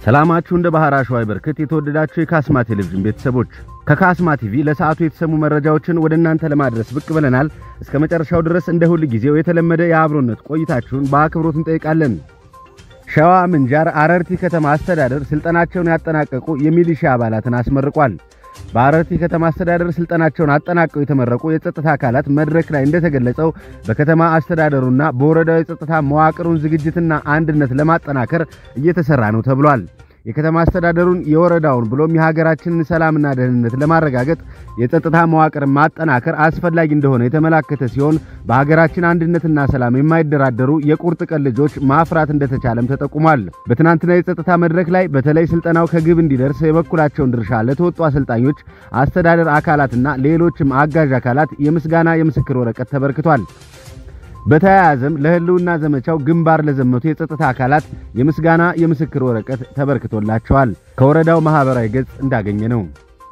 ሰላማችሁ እንደ ባህር አሸዋ ይበርክት። የተወደዳችሁ የካስማ ቴሌቪዥን ቤተሰቦች ከካስማ ቲቪ ለሰዓቱ የተሰሙ መረጃዎችን ወደ እናንተ ለማድረስ ብቅ ብለናል። እስከ መጨረሻው ድረስ እንደ ሁል ጊዜው የተለመደ የአብሮነት ቆይታችሁን በአክብሮት እንጠይቃለን። ሸዋ ምንጃር አረርቲ ከተማ አስተዳደር ስልጠናቸውን ያጠናቀቁ የሚሊሻ አባላትን አስመርቋል። በአረርቲ ከተማ አስተዳደር ስልጠናቸውን አጠናቀው የተመረቁ የጸጥታ አካላት መድረክ ላይ እንደተገለጸው በከተማ አስተዳደሩና በወረዳው የጸጥታ መዋቅሩን ዝግጅትና አንድነት ለማጠናከር እየተሰራ ነው ተብሏል። የከተማ አስተዳደሩን የወረዳውን ብሎም የሀገራችንን ሰላምና ደህንነት ለማረጋገጥ የጸጥታ መዋቅር ማጠናከር አስፈላጊ እንደሆነ የተመላከተ ሲሆን በሀገራችን አንድነትና ሰላም የማይደራደሩ የቁርጥ ቀን ልጆች ማፍራት እንደተቻለም ተጠቁሟል። በትናንትና የጸጥታ መድረክ ላይ በተለይ ስልጠናው ከግብ እንዲደርስ የበኩላቸውን ድርሻ ለተወጡ አሰልጣኞች፣ አስተዳደር አካላትና ሌሎችም አጋዥ አካላት የምስጋና የምስክር ወረቀት ተበርክቷል። በተያያዘም ለህልውና ዘመቻው ግንባር ለዘመቱ የጸጥታ አካላት የምስጋና የምስክር ወረቀት ተበርክቶላቸዋል። ከወረዳው ማህበራዊ ገጽ እንዳገኘ ነው።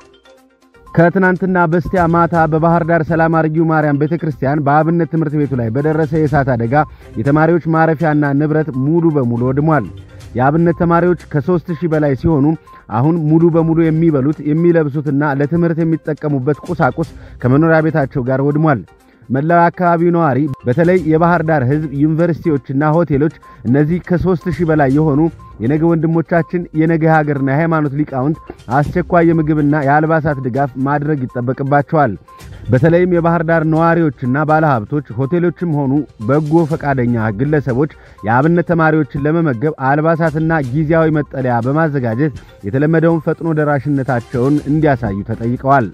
ከትናንትና በስቲያ ማታ በባህር ዳር ሰላም አርጊው ማርያም ቤተክርስቲያን በአብነት ትምህርት ቤቱ ላይ በደረሰ የእሳት አደጋ የተማሪዎች ማረፊያና ንብረት ሙሉ በሙሉ ወድሟል። የአብነት ተማሪዎች ከሦስት ሺህ በላይ ሲሆኑ አሁን ሙሉ በሙሉ የሚበሉት የሚለብሱትና ለትምህርት የሚጠቀሙበት ቁሳቁስ ከመኖሪያ ቤታቸው ጋር ወድሟል። መላው አካባቢው ነዋሪ በተለይ የባህር ዳር ሕዝብ ዩኒቨርሲቲዎችና ሆቴሎች እነዚህ ከሦስት ሺህ በላይ የሆኑ የነገ ወንድሞቻችን የነገ ሀገርና የሃይማኖት ሊቃውንት አስቸኳይ የምግብና የአልባሳት ድጋፍ ማድረግ ይጠበቅባቸዋል። በተለይም የባህር ዳር ነዋሪዎችና ባለሀብቶች ሆቴሎችም ሆኑ በጎ ፈቃደኛ ግለሰቦች የአብነት ተማሪዎችን ለመመገብ አልባሳትና ጊዜያዊ መጠለያ በማዘጋጀት የተለመደውን ፈጥኖ ደራሽነታቸውን እንዲያሳዩ ተጠይቀዋል።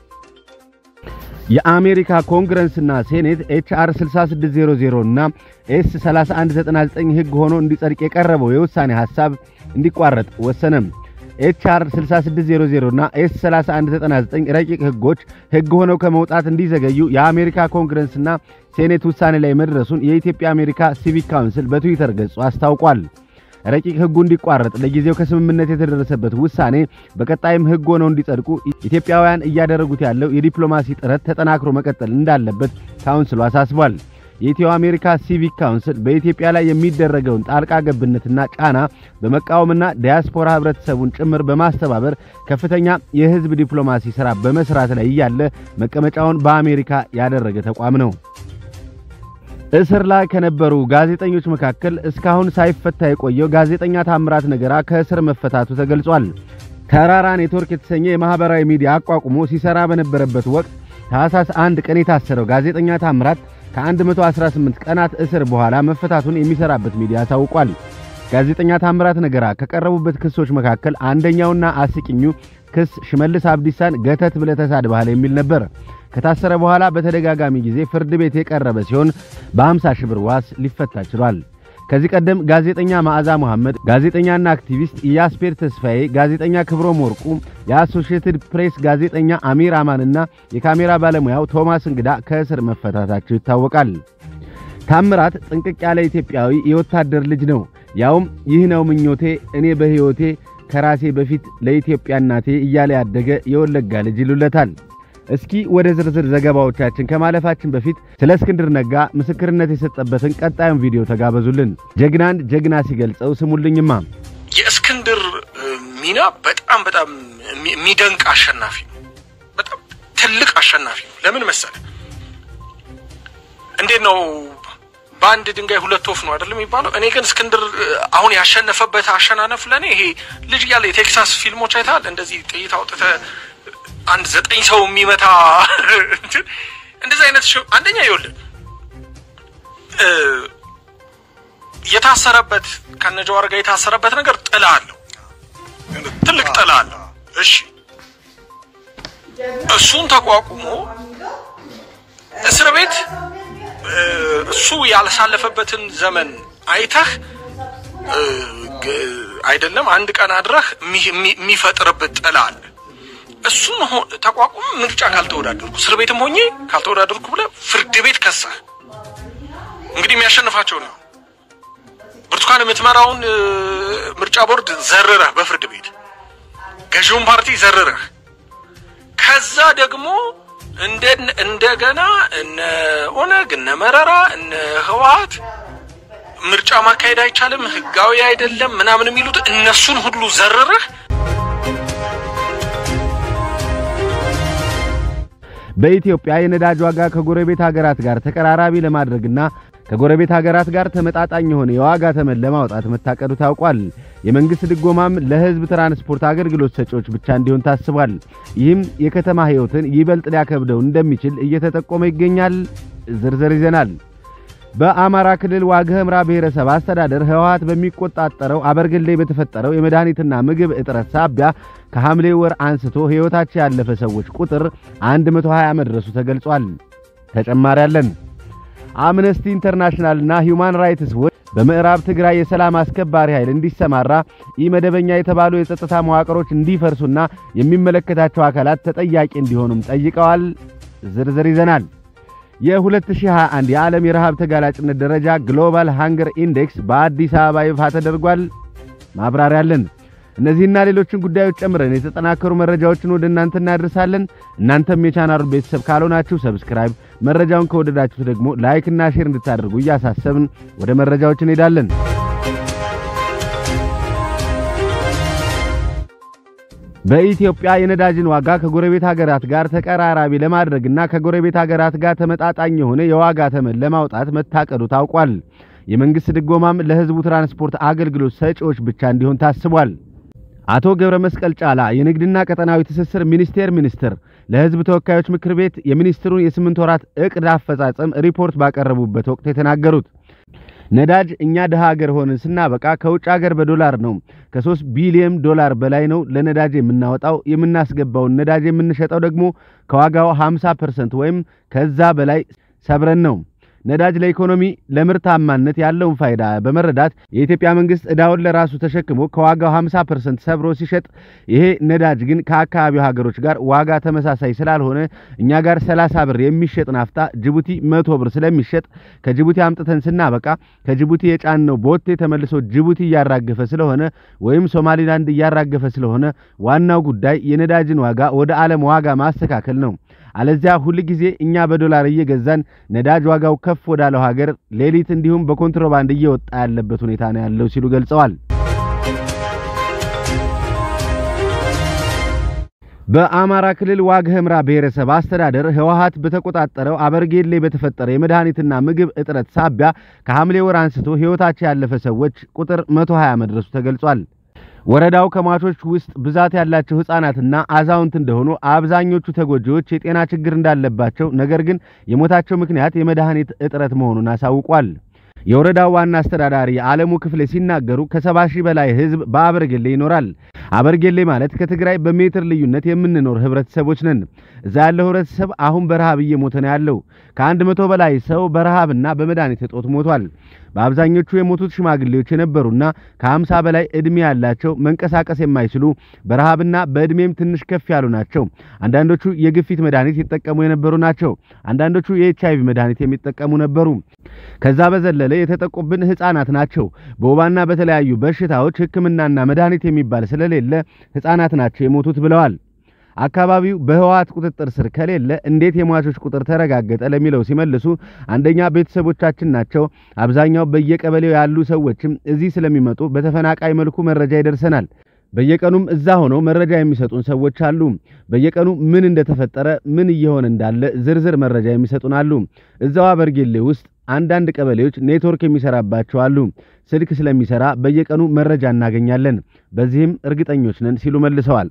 የአሜሪካ ኮንግረስና ሴኔት ኤችአር 6600 እና ኤስ 3199 ሕግ ሆኖ እንዲጸድቅ የቀረበው የውሳኔ ሐሳብ እንዲቋረጥ ወሰነም። ኤችአር 6600 እና ኤስ 3199 ረቂቅ ሕጎች ሕግ ሆነው ከመውጣት እንዲዘገዩ የአሜሪካ ኮንግረስና ሴኔት ውሳኔ ላይ መድረሱን የኢትዮጵያ አሜሪካ ሲቪክ ካውንስል በትዊተር ገጹ አስታውቋል። ረቂቅ ሕጉ እንዲቋረጥ ለጊዜው ከስምምነት የተደረሰበት ውሳኔ በቀጣይም ሕግ ሆነው እንዲጸድቁ ኢትዮጵያውያን እያደረጉት ያለው የዲፕሎማሲ ጥረት ተጠናክሮ መቀጠል እንዳለበት ካውንስሉ አሳስቧል። የኢትዮ አሜሪካ ሲቪክ ካውንስል በኢትዮጵያ ላይ የሚደረገውን ጣልቃ ገብነትና ጫና በመቃወምና ዲያስፖራ ህብረተሰቡን ጭምር በማስተባበር ከፍተኛ የህዝብ ዲፕሎማሲ ሥራ በመስራት ላይ እያለ መቀመጫውን በአሜሪካ ያደረገ ተቋም ነው። እስር ላይ ከነበሩ ጋዜጠኞች መካከል እስካሁን ሳይፈታ የቆየው ጋዜጠኛ ታምራት ነገራ ከእስር መፈታቱ ተገልጿል። ተራራ ኔትወርክ የተሰኘ የማህበራዊ ሚዲያ አቋቁሞ ሲሰራ በነበረበት ወቅት ታህሳስ አንድ ቀን የታሰረው ጋዜጠኛ ታምራት ከ118 ቀናት እስር በኋላ መፈታቱን የሚሰራበት ሚዲያ ታውቋል። ጋዜጠኛ ታምራት ነገራ ከቀረቡበት ክሶች መካከል አንደኛውና አስቂኙ ክስ ሽመልስ አብዲሳን ገተት ብለህ ተሳድበሃል የሚል ነበር። ከታሰረ በኋላ በተደጋጋሚ ጊዜ ፍርድ ቤት የቀረበ ሲሆን በ50 ሺህ ብር ዋስ ሊፈታ ችሏል። ከዚህ ቀደም ጋዜጠኛ መዓዛ መሐመድ፣ ጋዜጠኛና አክቲቪስት ኢያስፔር ተስፋዬ፣ ጋዜጠኛ ክብሮም ወርቁ፣ የአሶሺየትድ ፕሬስ ጋዜጠኛ አሚር አማንና የካሜራ ባለሙያው ቶማስ እንግዳ ከእስር መፈታታቸው ይታወቃል። ታምራት ጥንቅቅ ያለ ኢትዮጵያዊ የወታደር ልጅ ነው። ያውም ይህ ነው ምኞቴ እኔ በሕይወቴ ከራሴ በፊት ለኢትዮጵያ እናቴ እያለ ያደገ የወለጋ ልጅ ይሉለታል። እስኪ ወደ ዝርዝር ዘገባዎቻችን ከማለፋችን በፊት ስለ እስክንድር ነጋ ምስክርነት የሰጠበትን ቀጣዩን ቪዲዮ ተጋበዙልን። ጀግናን ጀግና ሲገልጸው ስሙልኝማ። የእስክንድር ሚና በጣም በጣም የሚደንቅ አሸናፊ ነው። በጣም ትልቅ አሸናፊ ነው። ለምን መሰለ? እንዴት ነው በአንድ ድንጋይ ሁለት ወፍ ነው አይደለም የሚባለው? እኔ ግን እስክንድር አሁን ያሸነፈበት አሸናነፍ ለእኔ ይሄ ልጅ እያለ የቴክሳስ ፊልሞች አይተሃል? እንደዚህ ጥይት አውጥተህ አንድ ዘጠኝ ሰው የሚመታ እንደዚህ አይነት አንደኛ ይኸውልህ የታሰረበት ከነጀዋር ጋር የታሰረበት ነገር ጥላ አለው፣ ትልቅ ጥላ አለው። እሺ እሱን ተቋቁሞ እስር ቤት እሱ ያላሳለፈበትን ዘመን አይተህ አይደለም አንድ ቀን አድረህ የሚፈጥርበት ጥላ አለ። እሱን ተቋቁሞ ምርጫ ካልተወዳደርኩ እስር ቤትም ሆኜ ካልተወዳደርኩ ብለህ ፍርድ ቤት ከሳህ እንግዲህ የሚያሸንፋቸው ነው። ብርቱካን የምትመራውን ምርጫ ቦርድ ዘርረህ በፍርድ ቤት ገዢውን ፓርቲ ዘርረህ ከዛ ደግሞ እንደገና እነ ኦነግ እነ መረራ እነ ህወሓት ምርጫ ማካሄድ አይቻልም፣ ህጋዊ አይደለም ምናምን የሚሉት እነሱን ሁሉ ዘርረህ በኢትዮጵያ የነዳጅ ዋጋ ከጎረቤት ሀገራት ጋር ተቀራራቢ ለማድረግና ከጎረቤት ሀገራት ጋር ተመጣጣኝ የሆነ የዋጋ ተመን ለማውጣት መታቀዱ ታውቋል። የመንግስት ድጎማም ለህዝብ ትራንስፖርት አገልግሎት ሰጪዎች ብቻ እንዲሆን ታስቧል። ይህም የከተማ ህይወትን ይበልጥ ሊያከብደው እንደሚችል እየተጠቆመ ይገኛል። ዝርዝር ይዘናል። በአማራ ክልል ዋግ ኽምራ ብሔረሰብ አስተዳደር ህወሓት በሚቆጣጠረው አበርገሌ በተፈጠረው የመድኃኒትና ምግብ እጥረት ሳቢያ ከሐምሌ ወር አንስቶ ሕይወታቸው ያለፈ ሰዎች ቁጥር 120 መድረሱ ተገልጿል። ተጨማሪ አለን። አምነስቲ ኢንተርናሽናልና ሂዩማን ራይትስ ዎች በምዕራብ ትግራይ የሰላም አስከባሪ ኃይል እንዲሰማራ ኢመደበኛ የተባሉ የጸጥታ መዋቅሮች እንዲፈርሱና የሚመለከታቸው አካላት ተጠያቂ እንዲሆኑም ጠይቀዋል። ዝርዝር ይዘናል። የ2021 የዓለም የረሃብ ተጋላጭነት ደረጃ ግሎባል ሃንገር ኢንዴክስ በአዲስ አበባ ይፋ ተደርጓል። ማብራሪያ አለን። እነዚህና ሌሎችን ጉዳዮች ጨምረን የተጠናከሩ መረጃዎችን ወደ እናንተ እናደርሳለን። እናንተም የቻናሉ ቤተሰብ ካልሆናችሁ ሰብስክራይብ፣ መረጃውን ከወደዳችሁ ደግሞ ላይክ እና ሼር እንድታደርጉ እያሳሰብን ወደ መረጃዎች እንሄዳለን። በኢትዮጵያ የነዳጅን ዋጋ ከጎረቤት ሀገራት ጋር ተቀራራቢ ለማድረግና ከጎረቤት ሀገራት ጋር ተመጣጣኝ የሆነ የዋጋ ተመን ለማውጣት መታቀዱ ታውቋል። የመንግስት ድጎማም ለሕዝቡ ትራንስፖርት አገልግሎት ሰጪዎች ብቻ እንዲሆን ታስቧል። አቶ ገብረ መስቀል ጫላ የንግድና ቀጠናዊ ትስስር ሚኒስቴር ሚኒስትር ለሕዝብ ተወካዮች ምክር ቤት የሚኒስትሩን የስምንት ወራት ዕቅድ አፈጻጸም ሪፖርት ባቀረቡበት ወቅት የተናገሩት ነዳጅ እኛ ድሃ ሀገር ሆነን ስናበቃ ከውጭ ሀገር በዶላር ነው። ከሶስት ቢሊዮን ዶላር በላይ ነው ለነዳጅ የምናወጣው። የምናስገባውን ነዳጅ የምንሸጠው ደግሞ ከዋጋው 50% ወይም ከዛ በላይ ሰብረን ነው። ነዳጅ ለኢኮኖሚ ለምርታማነት ያለውን ፋይዳ በመረዳት የኢትዮጵያ መንግስት ዕዳውን ለራሱ ተሸክሞ ከዋጋው 50% ሰብሮ ሲሸጥ፣ ይሄ ነዳጅ ግን ከአካባቢው ሀገሮች ጋር ዋጋ ተመሳሳይ ስላልሆነ እኛ ጋር 30 ብር የሚሸጥ ናፍታ ጅቡቲ መቶ ብር ስለሚሸጥ ከጅቡቲ አምጥተን ስናበቃ ከጅቡቲ የጫነው ቦቴ ተመልሶ ጅቡቲ እያራገፈ ስለሆነ ወይም ሶማሊላንድ እያራገፈ ስለሆነ ዋናው ጉዳይ የነዳጅን ዋጋ ወደ ዓለም ዋጋ ማስተካከል ነው። አለዚያ ሁል ጊዜ እኛ በዶላር እየገዛን ነዳጅ ዋጋው ከፍ ወዳለው ሀገር ሌሊት እንዲሁም በኮንትሮባንድ እየወጣ ያለበት ሁኔታ ነው ያለው ሲሉ ገልጸዋል። በአማራ ክልል ዋግ ኽምራ ብሔረሰብ አስተዳደር ህወሓት በተቆጣጠረው አበርጌሌ በተፈጠረ የመድኃኒትና ምግብ እጥረት ሳቢያ ከሐምሌ ወር አንስቶ ሕይወታቸው ያለፈ ሰዎች ቁጥር 120 መድረሱ ተገልጿል። ወረዳው ከሟቾች ውስጥ ብዛት ያላቸው ሕፃናትና አዛውንት እንደሆኑ አብዛኞቹ ተጎጂዎች የጤና ችግር እንዳለባቸው፣ ነገር ግን የሞታቸው ምክንያት የመድኃኒት እጥረት መሆኑን አሳውቋል። የወረዳው ዋና አስተዳዳሪ አለሙ ክፍሌ ሲናገሩ ከሰባ ሺህ በላይ ህዝብ በአበርጌሌ ይኖራል። አበርጌሌ ማለት ከትግራይ በሜትር ልዩነት የምንኖር ህብረተሰቦች ነን። እዛ ያለው ህብረተሰብ አሁን በረሃብ እየሞተ ነው ያለው። ከአንድ መቶ በላይ ሰው በረሃብና በመድኃኒት እጦት ሞቷል። በአብዛኞቹ የሞቱት ሽማግሌዎች የነበሩና ከሀምሳ በላይ ዕድሜ ያላቸው መንቀሳቀስ የማይችሉ በረሃብና በዕድሜም ትንሽ ከፍ ያሉ ናቸው። አንዳንዶቹ የግፊት መድኃኒት ይጠቀሙ የነበሩ ናቸው። አንዳንዶቹ የኤች አይቪ መድኃኒት የሚጠቀሙ ነበሩ። ከዛ በዘለለ የተጠቁብን ህፃናት ናቸው። በወባና በተለያዩ በሽታዎች ሕክምናና መድኃኒት የሚባል ስለሌለ ህፃናት ናቸው የሞቱት ብለዋል። አካባቢው በህወሓት ቁጥጥር ስር ከሌለ እንዴት የሟቾች ቁጥር ተረጋገጠ ለሚለው ሲመልሱ አንደኛ ቤተሰቦቻችን ናቸው። አብዛኛው በየቀበሌው ያሉ ሰዎችም እዚህ ስለሚመጡ በተፈናቃይ መልኩ መረጃ ይደርሰናል። በየቀኑም እዛ ሆነው መረጃ የሚሰጡን ሰዎች አሉ። በየቀኑ ምን እንደተፈጠረ ምን እየሆነ እንዳለ ዝርዝር መረጃ የሚሰጡን አሉ። እዛው አበርጌሌ ውስጥ አንዳንድ ቀበሌዎች ኔትወርክ የሚሰራባቸው አሉ። ስልክ ስለሚሰራ በየቀኑ መረጃ እናገኛለን። በዚህም እርግጠኞች ነን ሲሉ መልሰዋል።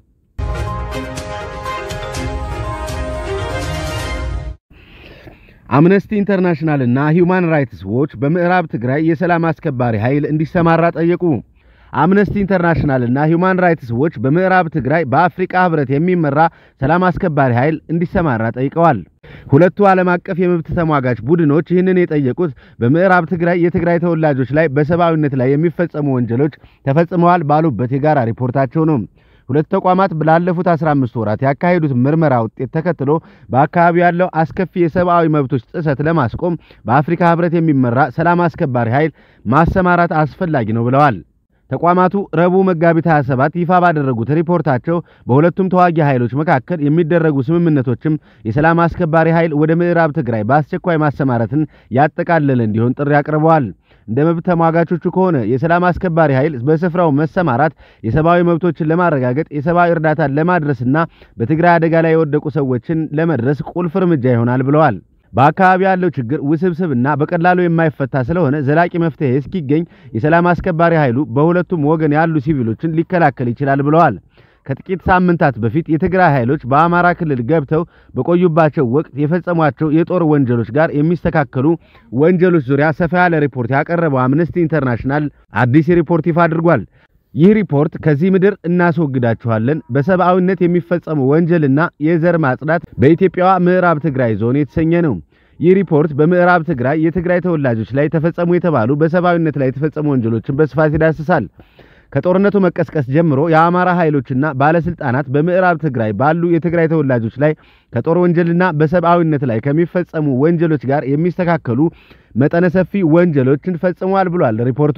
አምነስቲ ኢንተርናሽናል እና ሂዩማን ራይትስ ዎች በምዕራብ ትግራይ የሰላም አስከባሪ ኃይል እንዲሰማራ ጠየቁ። አምነስቲ ኢንተርናሽናል እና ሂዩማን ራይትስ ዎች በምዕራብ ትግራይ በአፍሪካ ህብረት የሚመራ ሰላም አስከባሪ ኃይል እንዲሰማራ ጠይቀዋል። ሁለቱ ዓለም አቀፍ የመብት ተሟጋች ቡድኖች ይህንን የጠየቁት በምዕራብ ትግራይ የትግራይ ተወላጆች ላይ በሰብአዊነት ላይ የሚፈጸሙ ወንጀሎች ተፈጽመዋል ባሉበት የጋራ ሪፖርታቸው ነው። ሁለት ተቋማት ላለፉት 15 ወራት ያካሄዱት ምርመራ ውጤት ተከትሎ በአካባቢው ያለው አስከፊ የሰብአዊ መብቶች ጥሰት ለማስቆም በአፍሪካ ህብረት የሚመራ ሰላም አስከባሪ ኃይል ማሰማራት አስፈላጊ ነው ብለዋል። ተቋማቱ ረቡዕ መጋቢት 27 ይፋ ባደረጉት ሪፖርታቸው በሁለቱም ተዋጊ ኃይሎች መካከል የሚደረጉ ስምምነቶችም የሰላም አስከባሪ ኃይል ወደ ምዕራብ ትግራይ በአስቸኳይ ማሰማራትን ያጠቃለለ እንዲሆን ጥሪ አቅርበዋል። እንደ መብት ተሟጋቾቹ ከሆነ የሰላም አስከባሪ ኃይል በስፍራው መሰማራት የሰብአዊ መብቶችን ለማረጋገጥ የሰብአዊ እርዳታን ለማድረስና በትግራይ አደጋ ላይ የወደቁ ሰዎችን ለመድረስ ቁልፍ እርምጃ ይሆናል ብለዋል። በአካባቢ ያለው ችግር ውስብስብና በቀላሉ የማይፈታ ስለሆነ ዘላቂ መፍትሄ እስኪገኝ የሰላም አስከባሪ ኃይሉ በሁለቱም ወገን ያሉ ሲቪሎችን ሊከላከል ይችላል ብለዋል። ከጥቂት ሳምንታት በፊት የትግራይ ኃይሎች በአማራ ክልል ገብተው በቆዩባቸው ወቅት የፈጸሟቸው የጦር ወንጀሎች ጋር የሚስተካከሉ ወንጀሎች ዙሪያ ሰፋ ያለ ሪፖርት ያቀረበው አምነስቲ ኢንተርናሽናል አዲስ ሪፖርት ይፋ አድርጓል። ይህ ሪፖርት ከዚህ ምድር እናስወግዳችኋለን፣ በሰብአዊነት የሚፈጸሙ ወንጀልና የዘር ማጽዳት በኢትዮጵያዋ ምዕራብ ትግራይ ዞን የተሰኘ ነው። ይህ ሪፖርት በምዕራብ ትግራይ የትግራይ ተወላጆች ላይ ተፈጸሙ የተባሉ በሰብአዊነት ላይ የተፈጸሙ ወንጀሎችን በስፋት ይዳስሳል። ከጦርነቱ መቀስቀስ ጀምሮ የአማራ ኃይሎችና ባለስልጣናት በምዕራብ ትግራይ ባሉ የትግራይ ተወላጆች ላይ ከጦር ወንጀልና በሰብአዊነት ላይ ከሚፈጸሙ ወንጀሎች ጋር የሚስተካከሉ መጠነ ሰፊ ወንጀሎችን ፈጽሟል ብሏል ሪፖርቱ።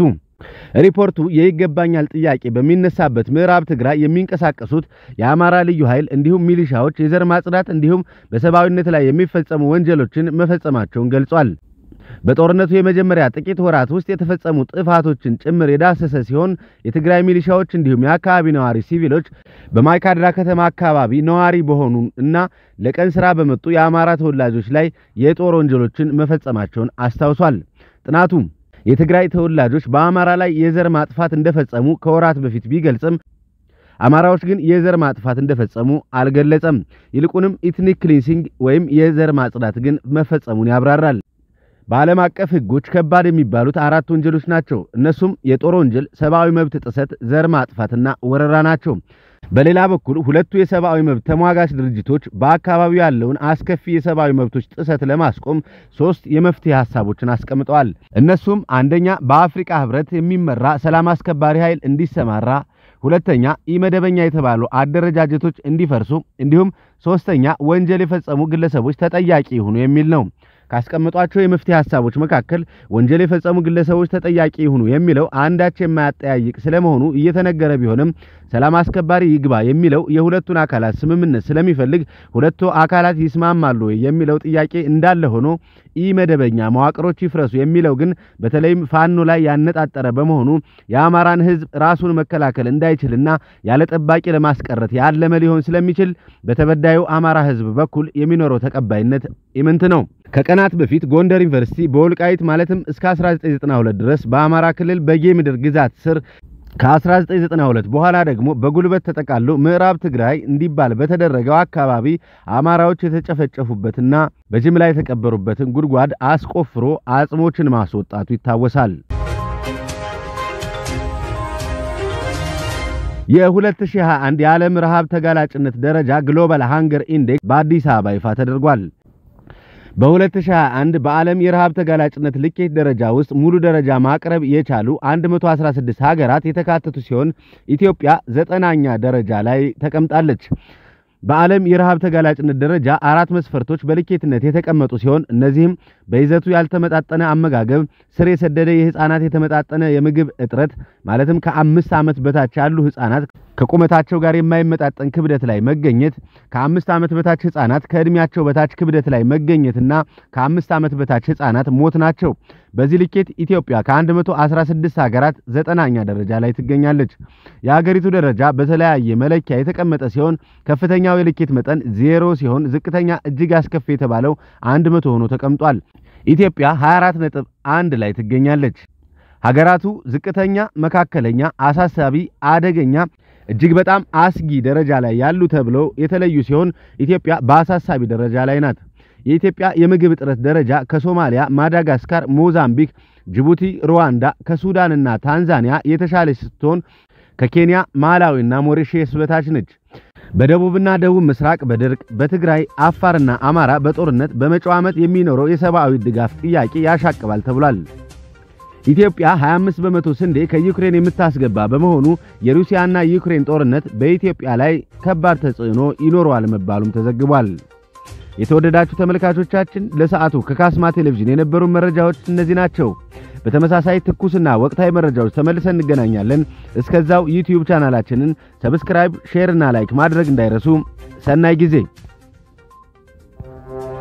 ሪፖርቱ የይገባኛል ጥያቄ በሚነሳበት ምዕራብ ትግራይ የሚንቀሳቀሱት የአማራ ልዩ ኃይል እንዲሁም ሚሊሻዎች የዘር ማጽዳት እንዲሁም በሰብአዊነት ላይ የሚፈጸሙ ወንጀሎችን መፈጸማቸውን ገልጿል። በጦርነቱ የመጀመሪያ ጥቂት ወራት ውስጥ የተፈጸሙ ጥፋቶችን ጭምር የዳሰሰ ሲሆን የትግራይ ሚሊሻዎች እንዲሁም የአካባቢ ነዋሪ ሲቪሎች በማይካድራ ከተማ አካባቢ ነዋሪ በሆኑ እና ለቀን ስራ በመጡ የአማራ ተወላጆች ላይ የጦር ወንጀሎችን መፈጸማቸውን አስታውሷል። ጥናቱ የትግራይ ተወላጆች በአማራ ላይ የዘር ማጥፋት እንደፈጸሙ ከወራት በፊት ቢገልጽም አማራዎች ግን የዘር ማጥፋት እንደፈጸሙ አልገለጸም። ይልቁንም ኢትኒክ ክሊንሲንግ ወይም የዘር ማጽዳት ግን መፈጸሙን ያብራራል። በዓለም አቀፍ ሕጎች ከባድ የሚባሉት አራት ወንጀሎች ናቸው። እነሱም የጦር ወንጀል፣ ሰብአዊ መብት ጥሰት፣ ዘር ማጥፋትና ወረራ ናቸው። በሌላ በኩል ሁለቱ የሰብአዊ መብት ተሟጋች ድርጅቶች በአካባቢው ያለውን አስከፊ የሰብአዊ መብቶች ጥሰት ለማስቆም ሶስት የመፍትሄ ሀሳቦችን አስቀምጠዋል። እነሱም አንደኛ፣ በአፍሪካ ህብረት የሚመራ ሰላም አስከባሪ ኃይል እንዲሰማራ፣ ሁለተኛ፣ ኢመደበኛ የተባሉ አደረጃጀቶች እንዲፈርሱ፣ እንዲሁም ሶስተኛ፣ ወንጀል የፈጸሙ ግለሰቦች ተጠያቂ ይሁኑ የሚል ነው። ካስቀመጧቸው የመፍትሄ ሀሳቦች መካከል ወንጀል የፈጸሙ ግለሰቦች ተጠያቂ ይሁኑ የሚለው አንዳች የማያጠያይቅ ስለመሆኑ እየተነገረ ቢሆንም ሰላም አስከባሪ ይግባ የሚለው የሁለቱን አካላት ስምምነት ስለሚፈልግ ሁለቱ አካላት ይስማማሉ ወይ የሚለው ጥያቄ እንዳለ ሆኖ ኢ መደበኛ መዋቅሮች ይፍረሱ የሚለው ግን በተለይም ፋኖ ላይ ያነጣጠረ በመሆኑ የአማራን ሕዝብ ራሱን መከላከል እንዳይችልና ያለ ጠባቂ ለማስቀረት ያለመ ሊሆን ስለሚችል በተበዳዩ አማራ ሕዝብ በኩል የሚኖረው ተቀባይነት ኢምንት ነው። ከቀናት በፊት ጎንደር ዩኒቨርሲቲ በወልቃይት ማለትም እስከ 1992 ድረስ በአማራ ክልል በጌ ምድር ግዛት ስር ከ1992 በኋላ ደግሞ በጉልበት ተጠቃሎ ምዕራብ ትግራይ እንዲባል በተደረገው አካባቢ አማራዎች የተጨፈጨፉበትና በጅምላ የተቀበሩበትን ጉድጓድ አስቆፍሮ አጽሞችን ማስወጣቱ ይታወሳል። የ2021 የዓለም ረሃብ ተጋላጭነት ደረጃ ግሎባል ሃንገር ኢንዴክስ በአዲስ አበባ ይፋ ተደርጓል። በ2021 በዓለም የረሃብ ተጋላጭነት ልኬት ደረጃ ውስጥ ሙሉ ደረጃ ማቅረብ የቻሉ 116 ሀገራት የተካተቱ ሲሆን ኢትዮጵያ ዘጠናኛ ደረጃ ላይ ተቀምጣለች። በዓለም የረሃብ ተጋላጭነት ደረጃ አራት መስፈርቶች በልኬትነት የተቀመጡ ሲሆን እነዚህም በይዘቱ ያልተመጣጠነ አመጋገብ፣ ስር የሰደደ የህፃናት የተመጣጠነ የምግብ እጥረት ማለትም ከአምስት ዓመት በታች ያሉ ህፃናት ከቁመታቸው ጋር የማይመጣጠን ክብደት ላይ መገኘት፣ ከአምስት ዓመት በታች ህፃናት ከዕድሜያቸው በታች ክብደት ላይ መገኘትና ከአምስት ዓመት በታች ህፃናት ሞት ናቸው። በዚህ ልኬት ኢትዮጵያ ከ116 ሀገራት ዘጠናኛ ደረጃ ላይ ትገኛለች። የሀገሪቱ ደረጃ በተለያየ መለኪያ የተቀመጠ ሲሆን ከፍተኛው የልኬት መጠን ዜሮ ሲሆን ዝቅተኛ እጅግ አስከፊ የተባለው 100 ሆኖ ተቀምጧል። ኢትዮጵያ 24 ነጥብ አንድ ላይ ትገኛለች። ሀገራቱ ዝቅተኛ፣ መካከለኛ፣ አሳሳቢ፣ አደገኛ እጅግ በጣም አስጊ ደረጃ ላይ ያሉ ተብለው የተለዩ ሲሆን ኢትዮጵያ በአሳሳቢ ደረጃ ላይ ናት። የኢትዮጵያ የምግብ እጥረት ደረጃ ከሶማሊያ፣ ማዳጋስካር፣ ሞዛምቢክ፣ ጅቡቲ፣ ሩዋንዳ፣ ከሱዳንና ታንዛኒያ የተሻለች ስትሆን ከኬንያ፣ ማላዊና ሞሪሼስ በታች ነች። በደቡብና ደቡብ ምስራቅ በድርቅ በትግራይ አፋርና አማራ በጦርነት በመጪው ዓመት የሚኖረው የሰብአዊ ድጋፍ ጥያቄ ያሻቅባል ተብሏል። ኢትዮጵያ 25 በመቶ ስንዴ ከዩክሬን የምታስገባ በመሆኑ የሩሲያና ዩክሬን ጦርነት በኢትዮጵያ ላይ ከባድ ተጽዕኖ ይኖረዋል መባሉም ተዘግቧል። የተወደዳችሁ ተመልካቾቻችን ለሰዓቱ ከካስማ ቴሌቪዥን የነበሩ መረጃዎች እነዚህ ናቸው። በተመሳሳይ ትኩስና ወቅታዊ መረጃዎች ተመልሰን እንገናኛለን። እስከዛው ዩቲዩብ ቻናላችንን ሰብስክራይብ፣ ሼር እና ላይክ ማድረግ እንዳይረሱ። ሰናይ ጊዜ